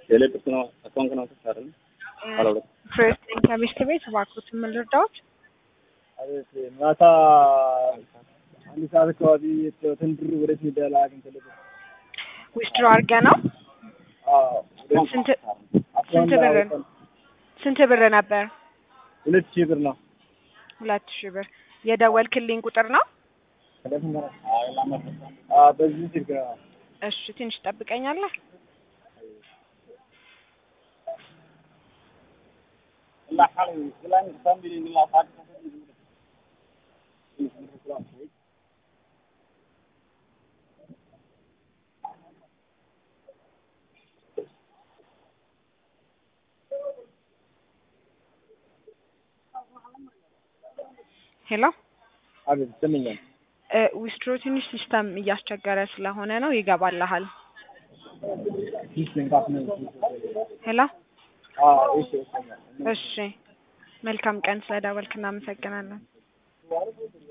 የሌብስ ነው አካውንት ነው ተሳረን አላውቅም። ፕሬዝዳንት ከሚስት ቤት እባክዎትን ምን ልርዳዎት? አቤት ማታ አንድ ሰዓት አካባቢ የተወሰነ ብር ወዴት ሚዳላ አግኝተልኝ ዊዝድሮ አድርገህ ነው? ስንት ስንት ብር ስንት ብር ነበር? ሁለት ሺህ ብር ነው። ሁለት ሺህ ብር የደወልክልኝ ቁጥር ነው? አዎ፣ በዚህ ስልክ ነው። እሺ ትንሽ ጠብቀኛለህ? ሄሎ አቤት ይሰማኛል። ዊስትሮ ትንሽ ሲስተም እያስቸገረ ስለሆነ ነው ይገባልሃል። ፊስ ንቃት ነው። ሄሎ አዎ፣ እሺ ይሰማኛል። እሺ መልካም ቀን ስለደወልክ እናመሰግናለን።